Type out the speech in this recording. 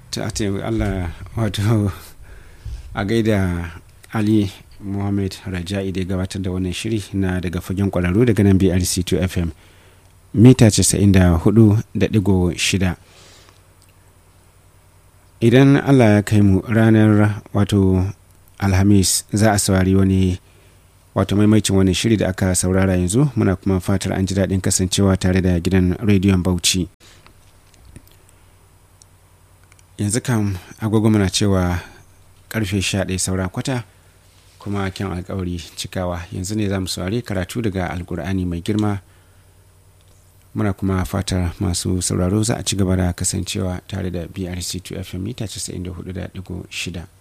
ta Allah wato a gaida Ali Muhammad Raja'i da gabatar da wannan shiri na daga fagen kwararru daga nan BRC2 FM mita 94.6 idan Allah ya kai mu ranar wato Alhamis za a saurari wani wato maimacin wani shiri da aka saurara yanzu muna kuma fatar an ji daɗin kasancewa tare da gidan rediyon Bauchi. yanzu kam agogo muna cewa karfe 11 saura kwata kuma kyan alkawari cikawa yanzu ne za mu saurari karatu daga alkur'ani mai girma muna kuma fatar masu sauraro za a ci gaba da kasancewa tare da brc 2 fm mita 94.6